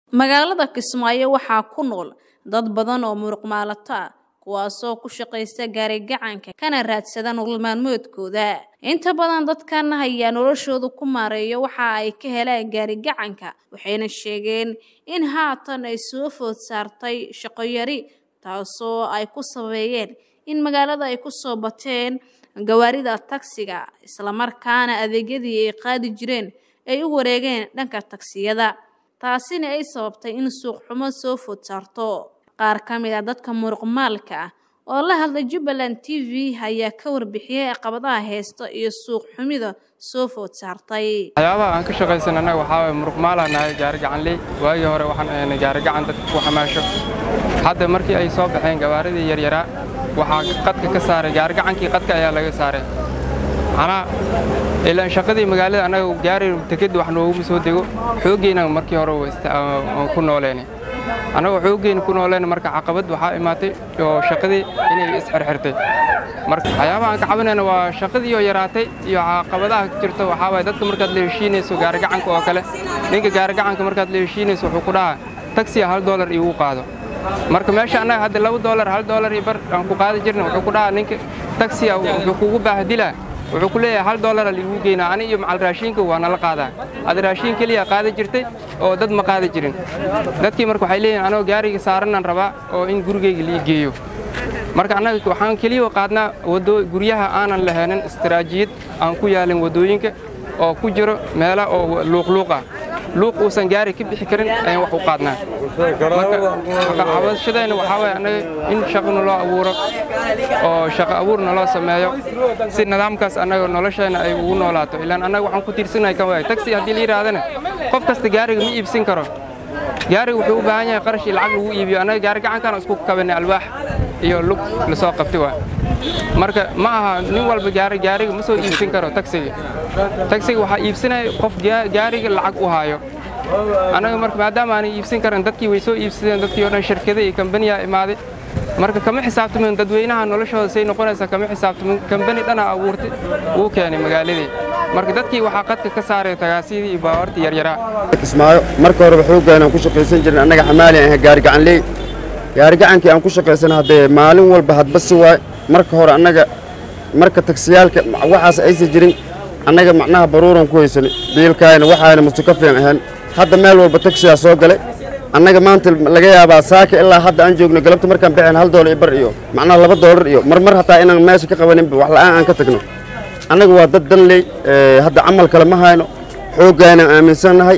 magaalada kismaayo waxaa ku nool dad badan oo muruq maalato ah kuwaasoo ku shaqaysta gaarigacanka kana raadsada nolol maalmoodkooda inta badan dadkan ayaa noloshooda ku maareeyo waxa ay ka helaan gaarigacanka waxayna sheegeen in haatan ay soo food saartay shaqo yari taasoo ay ku sabeeyeen in magaalada ay ku soo bateen gawaarida tagsiga islamarkaana adeegyadii ay qaadi jireen ay u wareegeen dhanka tagsiyada taasina ay sababtay in suuq xumo soo food saarto qaar ka mid a dadka muruqmaalka ah oo la hadlay jubbaland t v ayaa ka warbixiyey caqabadaha heesta iyo suuq xumida soo food saartay waxyaabaha aan ka shaqaysan annaga waxaa waye muruqmaalaha nahay gaarigacanley waagii hore waxaan ahaynay gaarigacan dadka ku xamaasho hadda markii ay soo baxeen gawaaridii yaryaraa waxaa qadka ka saaray gaarigacankii qadka ayaa laga saaray manaa ilaan shaqadii magaalada annaga gaari teked wax nooguma soo dego xooggeyna markii hore ku nooleeni annagoo xooggeena ku nooleen marka caqabad waxaa imaatay oo shaqadii inay isxirxirtay marka waxyaabaha aan ka cabanayna waa shaqadii oo yaraatay iyo caqabadaha ka jirta waxaa waye dadka markaad la heshiinayso gaarigacanka oo kale ninka gaarigacanka markaad la heshiinayso wuxuu ku dhahaa tagsiya hal doolar iigu qaado marka meesha annaga hadda laba doolar hal doolar iyo bar aan ku qaadi jirna wuxuu ku dhahaa ninka tagsiya wuxuu kugu baahadilaa wuxuu ku leeyahay hal doolara liigu geynaa ani iyo macal raashiinka waa nala qaadaa ada raashiin keliya qaadi jirtay oo dad ma qaadi jirin dadkii marka waxay leeyihin anoo gaariga saaranaan rabaa oo in gurigayga lii geeyo marka annaga waxaan keliya qaadnaa wado guryaha aanan lahaynin istaraajiyad aan ku yaalin waddooyinka oo ku jiro meela oo luuqluuq ah luuq uusan gaari ka bixi karin ayaan wax u qaadnaa marka cabashadayna waxaa waye annaga in shaqana loo abuuro oo shaqo abuurna loo sameeyo si nidaamkaas annaga noloshayna ay ugu noolaato ilaan annaga waxaan ku tiirsanahay kan waay tagsi haddii la yidhaahdana qof kasta gaariga ma iibsin karo gaariga wuxuu u baahan yahay qarash iyo lacag lagu iibiyo annaga gaari gacankaan isku kabanay alwaax iyo lug lasoo qabtay waa marka ma aha nin walba gaari gaariga ma soo iibsin karo tagsiga tagsiga waxaa iibsanaya qof gaariga lacag u haayo annaga marka maadaama aanay iibsan karan dadkii way soo iibsadeen dadkii oo dhan shirkada iyo kambaniyaa imaaday marka kama xisaabtamin dadweynaha noloshooda say noqonaysaa kama xisaabtamin kambani dhana abuurtay wuu keenay magaaladii marka dadkii waxaa qadka ka saaray tagaasiyadii iyo baawartii yaryaraa kismaayo marka horeba xooggaan aan ku shaqaysan jirnay annaga xamaali aan ahay gaarigacanley gaarigacankii aan ku shaqaysan haddee maalin walba hadba si waay marka hore annaga marka tagsiyaalka waxaas aysan jirin annaga macnaha baruuran ku haysanay biilkaayna waxaayna mustukafiyan ahaan hadda meel walba tagsiyaa soo galay annaga maanta laga yaabaa saaka ilaa hadda aan joogno galabta markaan baxeen hal doolar iyo bar iyo macnaha laba doolar iyo marmar hataa inaan meesha ka qabaninba wax la'aan aan ka tagno annaga waa dad danley hadda camal kale ma hayno xooggaanaan aaminsannahay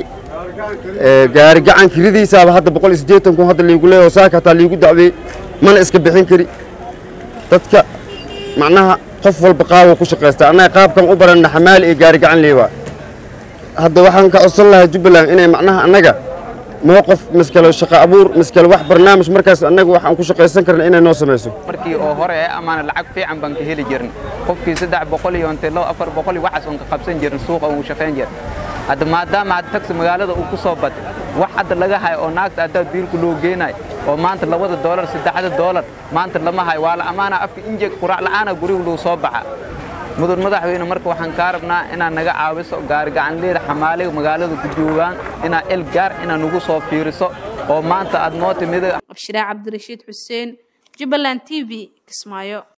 gaari gacan kiridiisaaba hadda boqol iyo siddeetan kun hadda liigu leeyaho saaka hataa liigu dacweeyey mana iska bixin kari dadka macnaha qof walba qaabuu ku shaqaystaa annaga qaabkan u baranna xamaali iyo gaari gacan leewaa hadda waxaan ka codsan lahaa jubbaland inay macnaha annaga mowqif miskale shaqo abuur miskale wax barnaamij markaas annaga waxaan ku shaqaysan karna inay noo samayso markii oo hore ee amaana lacag fiican baan ka heli jirin qofkii saddex boqol iyo intee loo afar boqol iyo waxaas oon ka qabsan jirin suuqa ugu shaqayn jirin hadda maadaama hadda tagsi magaalada uu ku soo batay wax hadda laga hayo oo naagta haddaa biilku loo geenayo oo maanta labada doolar saddexda doolar maanta lama hayo waa la ammaana afka injeeg quraac la'aana gurigu luu soo baxa mudan madaxweyne marka waxaan kaa rabnaa inaad naga caawiso gaarigacanleeda xamaaliga magaalada ku joogaan inaad el gaar inaad nagu soo fiiriso oo maanta aad noo timid abshiraa cabdirashiid xuseen jubbaland t v kismaayo